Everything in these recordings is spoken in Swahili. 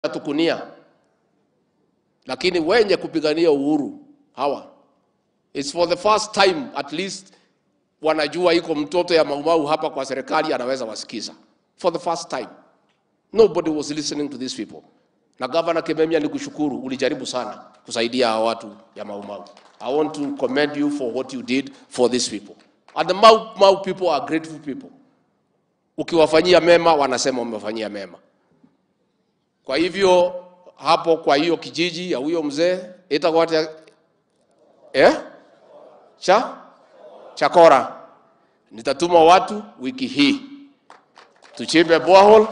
tukunia, lakini wenye kupigania uhuru hawa, it's for the first time at least wanajua iko mtoto ya Maumau hapa kwa serikali anaweza wasikiza. For the first time nobody was listening to these people. Na Governor Kimemia, nikushukuru, ulijaribu sana kusaidia hawa watu ya Maumau. I want to commend you for what you did for these people. And the Mau Mau people are grateful people. Ukiwafanyia mema wanasema umefanyia mema. Kwa hivyo hapo kwa hiyo kijiji ya huyo mzee itakuwa ita- eh? cha Chakora, nitatuma watu wiki hii tuchimbe borehole,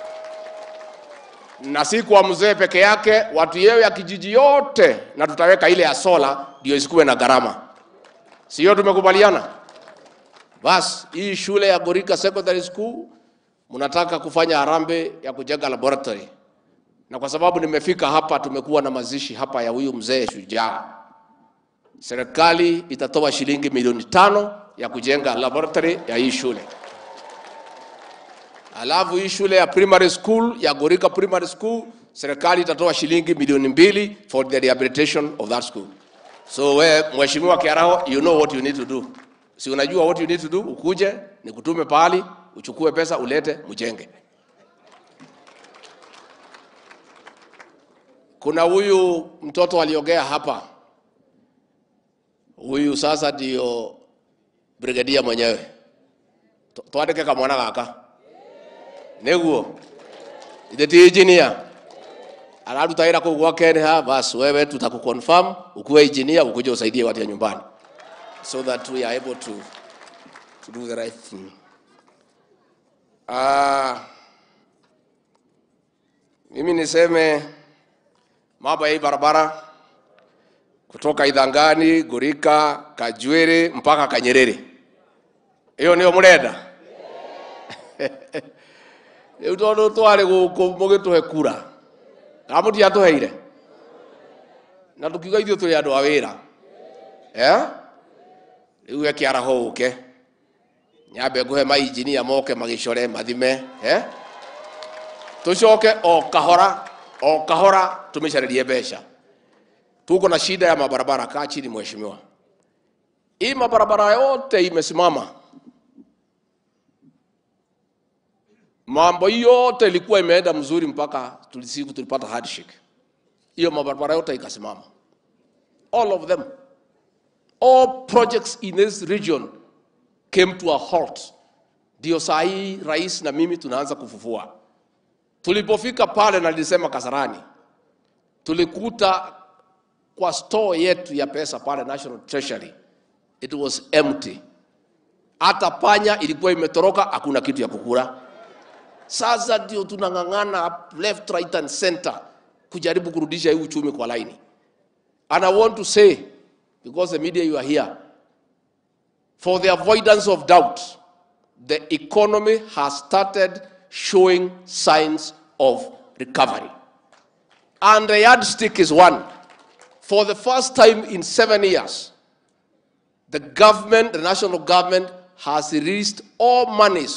na si kwa mzee peke yake, watu yewe ya kijiji yote, na tutaweka ile ya sola ndio isikuwe na gharama, sio? Tumekubaliana? Bas, hii shule ya Gorika Secondary School mnataka kufanya harambee ya kujenga laboratory, na kwa sababu nimefika hapa, tumekuwa na mazishi hapa ya huyu mzee shujaa serikali itatoa shilingi milioni tano ya kujenga laboratory ya hii shule. Alafu hii shule ya primary school ya Gorika Primary School serikali itatoa shilingi milioni mbili for the rehabilitation of that school. So we mheshimiwa Kiaraho, you know what you need to do. Si unajua what you need to do? Ukuje nikutume pahali uchukue pesa ulete mjenge. Kuna huyu mtoto aliongea hapa huyu sasa ndio brigadia mwenyewe Tw- twandike kamwana gaka niguo ithe ti engineer araruta wĩra kũu gwa Kenha bas wewe tutakuconfirm ukuwe engineer ukuje usaidie watu ya nyumbani so that we are able to, to do the right thing uh, mimi niseme mambo ya hii barabara kutoka Idhangani, Gurika, Kajwiri mpaka Kanyerere. Hiyo nio murenda riu tondu twari guku mugituhe kura kana mutiatuheire na tukiuga ithuĩ tũrĩ andũ a wĩra eh? rĩu we kĩaraho ũke nyambe ngũhe mainjinia moke magĩcore mathime eh? tũcoke o kahora o kahora tũmĩcarerie mbeca tuko na shida ya mabarabara. Kaa chini mheshimiwa, hii mabarabara yote imesimama, mambo hii yote ilikuwa imeenda mzuri mpaka tulisiku tulipata handshake, hiyo mabarabara yote ikasimama, all of them, all projects in this region came to a halt. Ndio saa hii rais na mimi tunaanza kufufua. Tulipofika pale, na nilisema Kasarani, tulikuta kwa store yetu ya pesa pale National Treasury it was empty. Hata panya ilikuwa imetoroka, hakuna kitu ya kukula. Sasa ndio tunang'ang'ana left, right and center kujaribu kurudisha hii uchumi kwa laini. And I want to say because the media you are here for the avoidance of doubt the economy has started showing signs of recovery and the yardstick is one for the first time in seven years, the government, the national government, has released all monies